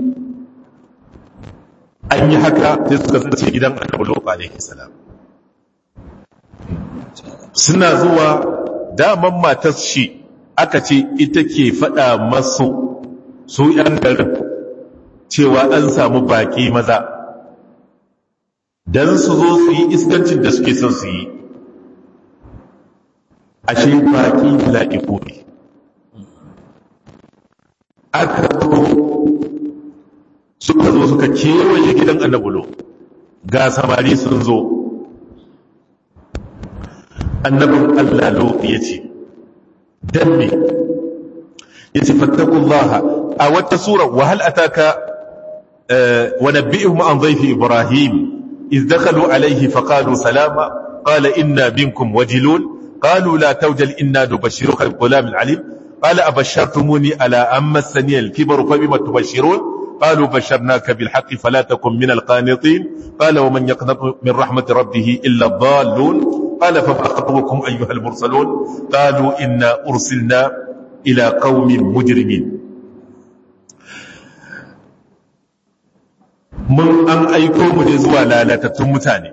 an yi haka sai suka zace gidan annabi lut alaihi salam suna zuwa daman matar shi aka ce ita ke faɗa masu su ‘yan garin cewa an samu baƙi maza don su zo su yi iskancin da suke son su yi ashe baƙi la'iku ne aka zo suka zo suka kewaye gidan annabulo ga samari sun zo annabin Allah lo ya ce don me ya ce fattakullaha a wata sura wahal ataka wa nabbi'ihum an dhayfi ibrahim iz dakhalu alayhi faqalu salama qala inna minkum wajilun qalu la tawjal inna nubashshiruka bi ghulamin alim qala abashshartumuni ala amma massani al-kibru fabima tubashshirun قالوا بشرناك بالحق فلا تكن من القانطين قال ومن يقنط من رحمة ربه إلا الضالون قال فما خطبكم أيها المرسلون قالوا إنا أرسلنا إلى قوم مجرمين mun an aiko mu ne zuwa lalatattun mutane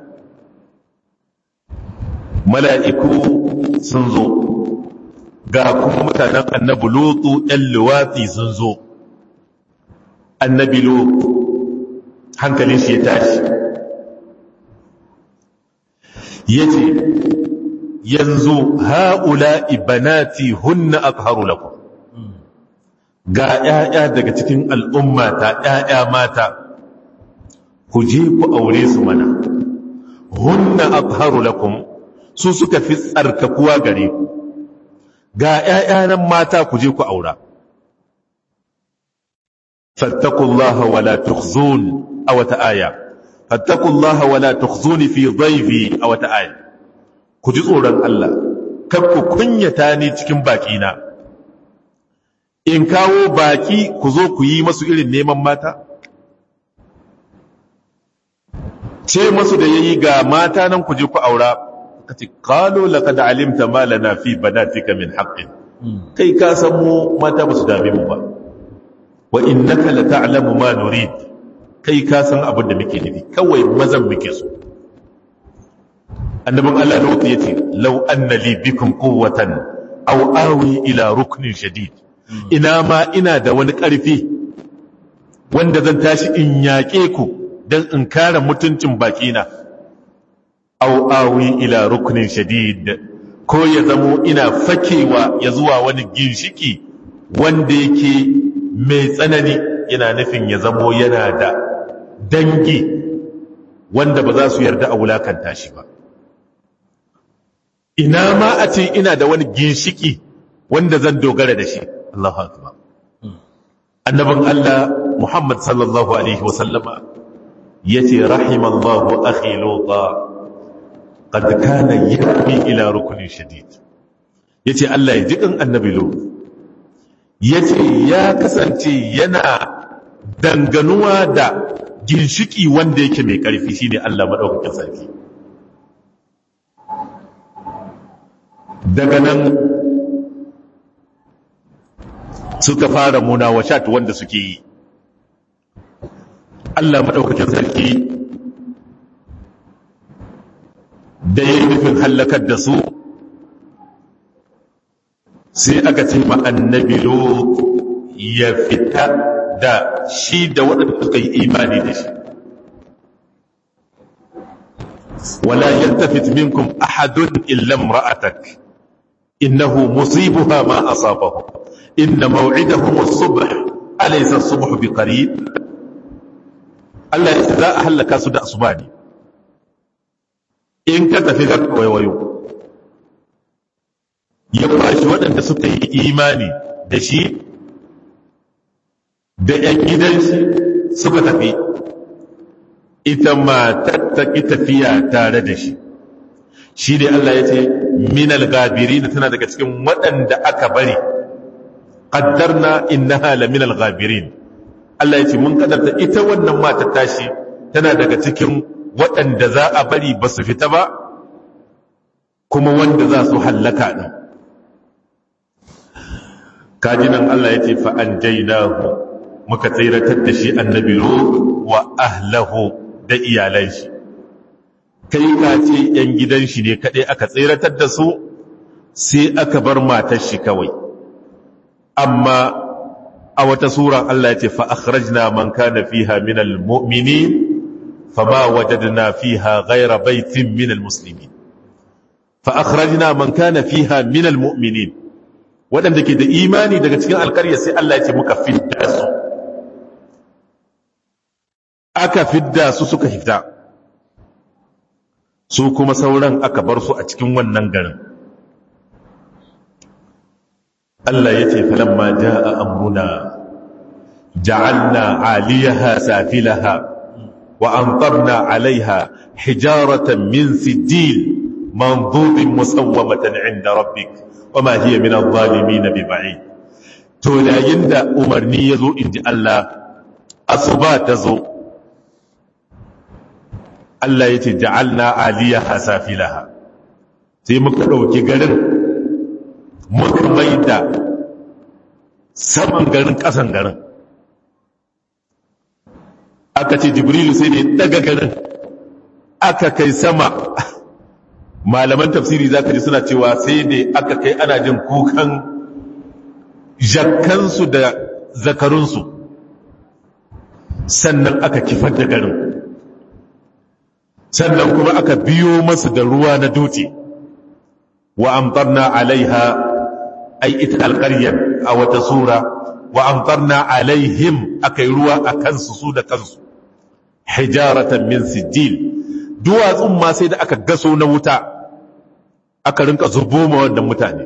mala'iku sun zo ga kuma mutanen annabi lutu ‘yan luwatsi sun zo annabi lutu hankalin shi ya tashi ya ce yanzu ha'ula ibanati hunna akharu lakum ga ‘ya'ya daga cikin al'ummata ‘ya'ya mata ku je ku aure su mana hunna akharu lakum su suka fi tsarkakuwa gare ku ga ‘ya'ya nan mata ku je ku aura fattakullaha wala tukhzun a wata aya fattakullaha wala tukhzuni fi dhaifi a wata aya ku ji tsoron Allah kar ku kunyata ni cikin bakina in kawo baki ku zo ku yi masu irin neman mata ce masu da yayi ga mata nan ku je ku aura kace qalu laqad alimta ma lana fi banatika min haqqin kai ka san mu mata ba su dame mu ba wa innaka la ta'lamu ma nurid kai ka san abin da muke nufi kawai mazan muke so annabin Allah da wuta yace law anna li bikum quwwatan aw awi ila ruknin shadid ina ma ina da wani karfi wanda zan tashi in yaƙe ku dan in kare mutuncin bakina aw awi ila ruknin shadid ko ya zamo ina fakewa ya zuwa wani ginshiki wanda yake mai tsanani yana nufin ya zamo yana da dangi wanda ba za su yarda a wulakanta shi ba ina ma a ce ina da wani ginshiki wanda zan dogara da shi Allahu akbar annabin Allah Muhammad sallallahu alaihi wa sallama yace rahimallahu akhi luta qad kana yahmi ila ruknin shadid yace Allah ya jikin annabi lut yace ya kasance yana danganuwa da ginshiki wanda yake mai karfi shine Allah madaukakin sarki daga nan suka fara munawashat wanda suke yi Allah maɗaukakin sarki da ya yi nufin hallakar da su sai aka ce ma annabi ya fita da shi da waɗanda suka yi imani da shi wala yaltafit minkum ahadun illa imra'atak innahu musibuha ma asabahu inna maw'idahum as-subh alaysa as-subh biqarib Allah ya za a halaka su da asuba ne in ka tafi ga waiwayo ya bashi waɗanda suka yi imani da shi da ‘yan gidan shi suka tafi ita matar ta ƙi tafiya tare da shi shi ne Allah ya ce minal gabiri da tana daga cikin waɗanda aka bari ƙaddarna innaha la minal gabirin Allah ya ce mun kadarta ita wannan matar tashi tana daga cikin waɗanda za a bari ba su fita ba kuma wanda za su hallaka ɗin kajinan Allah ya ce fa'an jainahu muka tsiratar da shi annabi wa ahlahu da iyalan shi kai ka ce ‘yan gidan shi ne kaɗai aka tsiratar da su sai aka bar matar shi kawai amma a wata sura Allah ya ce fa'akhrajna man kana fiha min al-mu'minin fama wajadna fiha ghayra baitin min al-muslimin fa'akhrajna man kana fiha min al-mu'minin waɗanda ke da imani daga cikin alƙarya sai Allah ya ce muka fidda su aka fidda su suka fita su kuma sauran aka bar su a cikin wannan garin Allah ya ce falamma ja'a amruna ja'alna 'aliyaha safilaha wa amtarna 'alayha hijaratan min sijil manzubin musawwamatan 'inda rabbik wama hiya min adh-dhalimin biba'id to yayin da umarni yazo inji Allah asuba tazo Allah yace ja'alna 'aliyaha safilaha sai muka dauki garin muka maida saman garin kasan garin aka ce jibrilu sai ne daga garin aka kai sama malaman tafsiri za ka ji suna cewa sai ne aka kai ana jin kukan jakkansu da zakarunsu sannan aka kifar da garin sannan kuma aka biyo masu da ruwa na dutse wa amtarna alaiha ai ita alƙaryar a wata sura wa amtarna alaihim aka yi ruwa a kansu su da kansu hijaratan min sijil duwatsun ma sai da aka gaso na wuta aka rinka zubo ma wannan mutane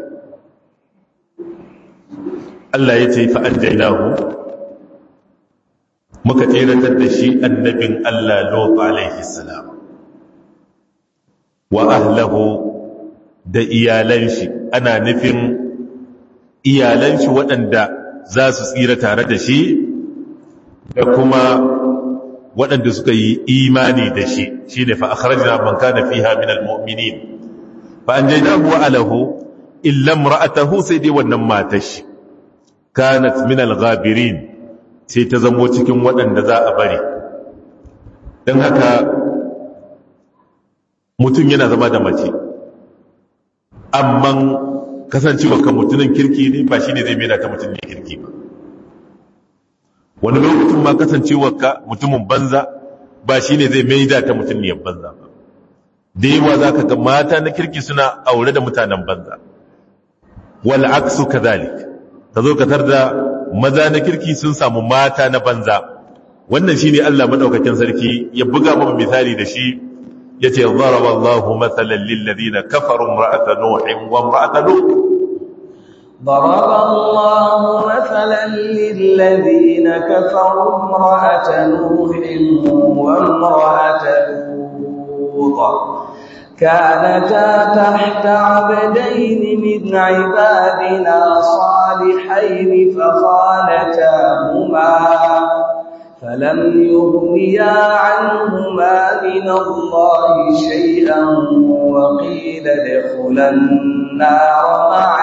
Allah ya ce fa'an jainahu muka tseratar da shi annabin Allah Lot alaihi salam wa ahlahu da iyalan shi ana nufin iyalan shi waɗanda za su tsira tare da shi da kuma waɗanda suka yi imani da shi shi ne fa'akharajina man kana fiha min al-mu'minin fa an jaina huwa alahu illa imra'atahu sai dai wannan matar shi kanat min al-ghabirin sai ta zamo cikin waɗanda za a bari don haka mutum yana zama da mace amma kasancewa kan mutumin kirki ne ba shi ne zai mena ta mutum ne kirki ba wani lokacin ma kasancewa ka mutumin banza ba shi ne zai maida ta mutum ne banza ba da yawa za ka ga mata na kirki suna aure da mutanen banza wal aksu kadhalik ka zo ka tar da maza na kirki sun samu mata na banza wannan shine Allah madaukakin sarki ya buga mu misali da shi yace daraba Allahu mathalan lil ladina kafaru imra'ata nuhin wa imra'ata lut ضرب الله مثلا للذين كفروا امرأة نوح وامرأة لوط كانتا تحت عبدين من عبادنا صالحين فخانتاهما فلم يغنيا عنهما من الله شيئا وقيل ادخلا النار مع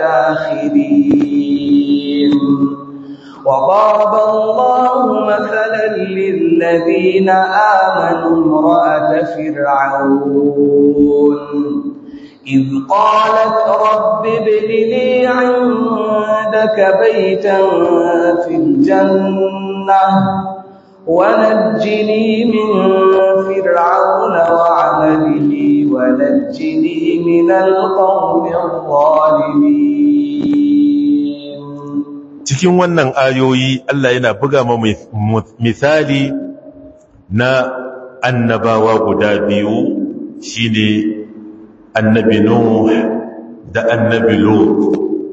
الداخلين وضرب الله مثلا للذين آمنوا امرأة فرعون إذ قالت رب ابن لي عندك بيتا في الجنة ونجني من فرعون وعمله ونجني من القوم الظالمين cikin wannan ayoyi Allah yana buga ma misali na annabawa guda biyu shine annabi Nuh da annabi Lut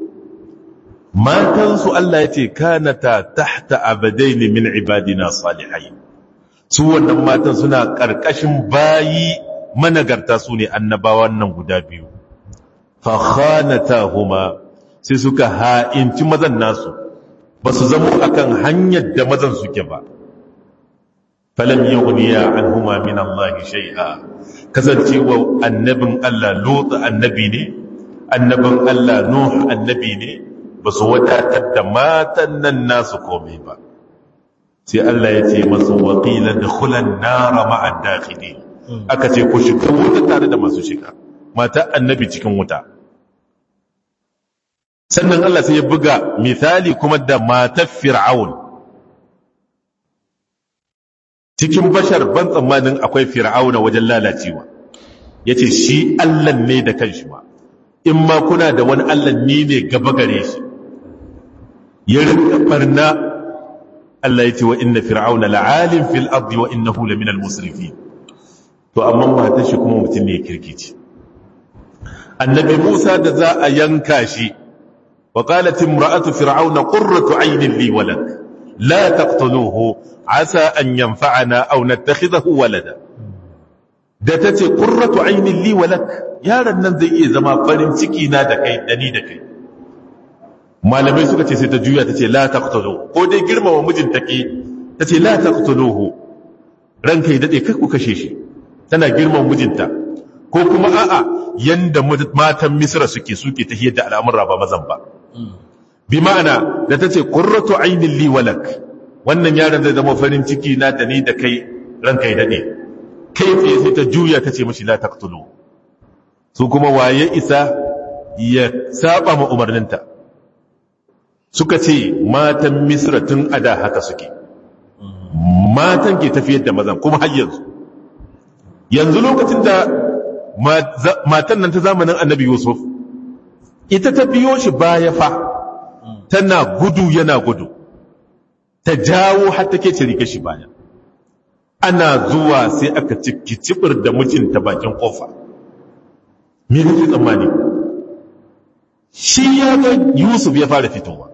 matansu Allah ya ce kanata tahta abadaini min ibadina salihai su wannan matan suna ƙarƙashin bayi managarta su ne annabawan nan guda biyu fa khanatahuma sai suka ha'inci mazan nasu ba su zama akan hanyar da mazan suke ba falam yughniya anhuma min Allah shay'a kasancewa annabin Allah Lut annabi ne annabin Allah Nuh annabi ne ba su wadatar da matan nan nasu komai ba sai Allah ya ce masu waƙila da kulan nara ma'ad dakhili aka ce ku shiga wuta tare da masu shiga mata annabi cikin wuta sannan Allah sai ya buga misali kuma da matar fir'aun cikin bashar ban tsammanin akwai fir'auna wajen lalacewa yace shi Allah ne da kanshi ma in ma kuna da wani Allah ni ne gaba gare shi ya rinka barna Allah ya ce wa inna fir'auna la'alim fil ardi wa innahu lamina al-musrifin to amma matar shi kuma mutum ne kirkici annabi Musa da za a yanka shi wa qalat imra'atu fir'auna qurratu 'aynin li walak la taqtuluhu asa an yanfa'ana aw nattakhidahu walada da tace qurratu 'aynin li walak yaron nan zai iya zama farin ciki na da kai dani da kai malamai suka ce sai ta juya ta ce la taqtulu ko dai girmama mijin take ta ce la taqtuluhu ranka ya dade kai ku kashe shi tana girmama mijinta ko kuma a'a yanda matan misra suke suke ta da al'amura ba mazan ba bi ma'ana da ta ce qurratu aynin li walak wannan yaron zai zama farin ciki na da ni da kai ranka ya dade kai tsaye sai ta juya ta ce mishi la taqtulu su kuma waye isa ya saba ma umarninta suka ce matan misra tun a da haka suke matan ke tafiyar da mazan kuma har yanzu yanzu lokacin da matan nan ta zamanin annabi yusuf ita ta biyo shi baya fa tana gudu yana gudu ta jawo har take cirike shi baya ana zuwa sai aka ciki cibir da mijinta bakin kofa me kake tsammani shi ya ga yusuf ya fara fitowa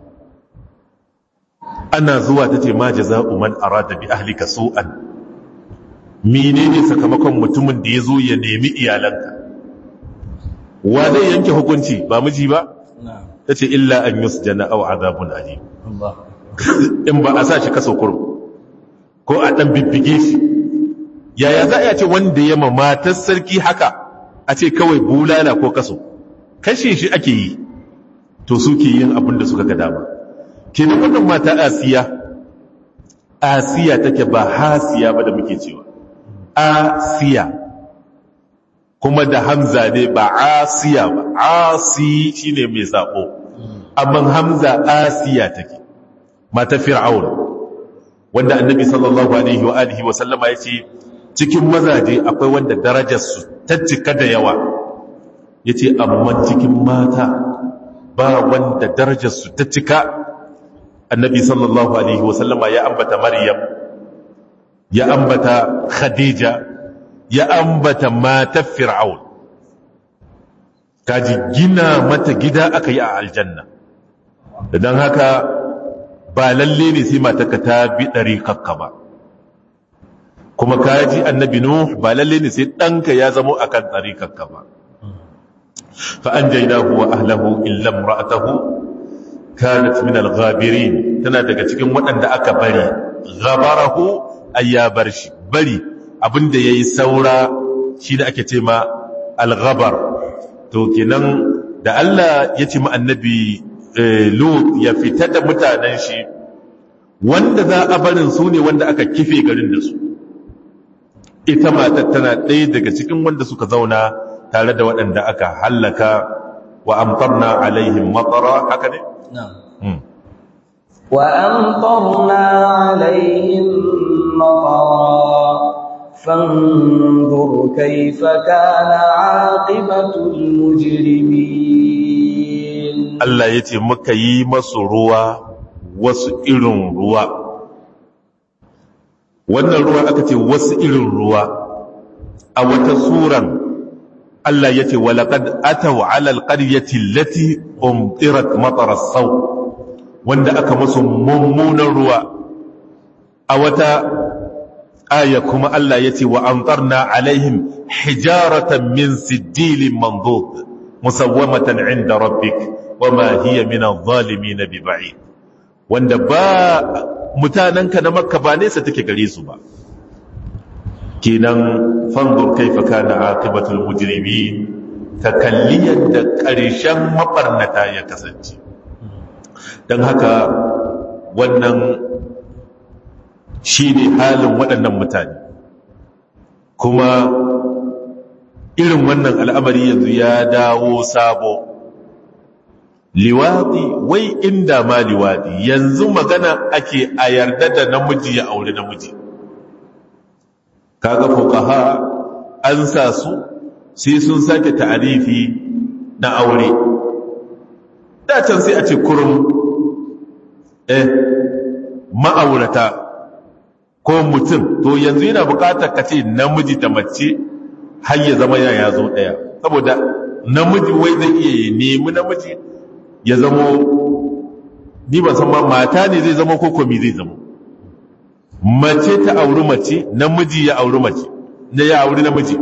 ana zuwa ta ce ma jaza'u man arada bi ahlika su'an menene sakamakon mutumin da ya zo ya nemi iyalanka wa zai yanke hukunci ba miji ba ta ce illa an yusjana aw azabun alim in ba a sa shi kaso kurum ko a dan bibbige shi yaya za a ce wanda ya ma matar sarki haka a ce kawai bulala ko kaso kashe shi ake yi to suke yin abin da suka ga dama kenan wannan mata asiya asiya take ba hasiya ba da muke cewa asiya kuma da hamza ne ba asiya ba asi shine mai sako amma hamza asiya take mata fir'aun wanda annabi sallallahu alaihi wa alihi wa sallama yace cikin mazaje akwai wanda darajar su ta cika da yawa yace amma cikin mata ba wanda darajar su ta cika annabi sallallahu alaihi wasallama ya ambata maryam ya ambata khadija ya ambata matar fir'aun kaji gina mata gida aka yi a aljanna don haka ba lalle ne sai matarka ta bi ɗari kakka ba kuma kaji annabi nuh ba lalle ne sai ɗanka ya zamo a kan ɗari kakka ba fa'an jainahu wa ahlahu illam ra'atahu kanat min al-ghabirin tana daga cikin waɗanda aka bari ghabarahu ayyabar shi bari abinda yayi saura shi da ake ce ma al-ghabar to kenan da Allah ya ce ma annabi Lut ya fita da mutanen shi wanda za a barin su ne wanda aka kife garin da su ita matar tana ɗaya daga cikin wanda suka zauna tare da waɗanda aka hallaka wa amtarna alaihim matara haka ne نعم وأمطرنا عليهم مطرا فانظر كيف كان عاقبة المجرمين Allah ya ce muka yi masu ruwa wasu irin ruwa wannan ruwa aka ce wasu irin ruwa a wata suran Allah ya ce walaƙad ataw alal ƙaryati lati umtirat matarar sau wanda aka masu mummunan ruwa a wata aya kuma Allah ya ce wa amtarna alaihim hijaratan min sijilin mandud musawwamatan inda rabbik wama hiya min adh-dhalimin biba'id wanda ba mutananka na makka ba nesa take gare su ba kenan fanzur kaifa kana aqibatul mujrimin takalliyan da ƙarshen mabarnata ya kasance dan haka wannan shine halin waɗannan mutane kuma irin wannan al'amari yanzu ya dawo sabo liwadi wai inda ma liwadi yanzu magana ake a yarda da namiji ya aure namiji kaga fuqaha an sa su sai sun sake ta'arifi na aure da can sai a ce kurum eh ma'aurata ko mutum to yanzu yana bukatar ka ce namiji da mace har ya zama ya zo daya saboda namiji wai zai iya nemi namiji ya zamo ni ban san ma mata ne zai zama ko komi zai zama mace ta auri mace namiji ya auri mace ne ya auri namiji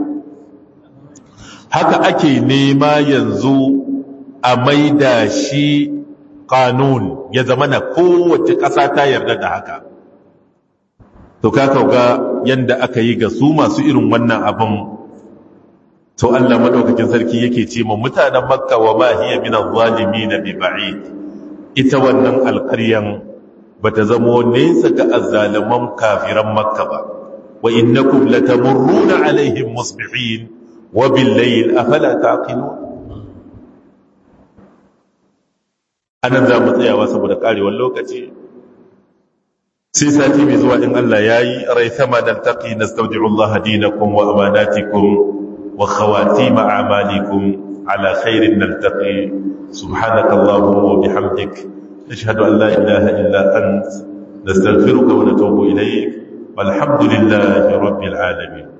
haka ake nema yanzu a maida shi kanun ya zama na kowace ƙasa ta yarda da haka to ka ga yanda aka yi ga su masu irin wannan abin to Allah madaukakin sarki yake ce ma mutanen makka wa ma hiya min adh-dhalimin bi ba'id ita wannan alƙaryan bata zamo nesa ga azzaliman kafiran makka ba wa innakum latamurruna alaihim musbihin wa bil layl afala taqilun anan za mu tsayawa saboda karewar lokaci sai sati mai zuwa in Allah yayi rai sama dan taqi nastawdi'u Allah dinakum wa amanatikum وخواتيم أعمالكم على خير نلتقي سبحانك اللهم وبحمدك نشهد أن لا إله إلا أنت نستغفرك ونتوب إليك والحمد لله رب العالمين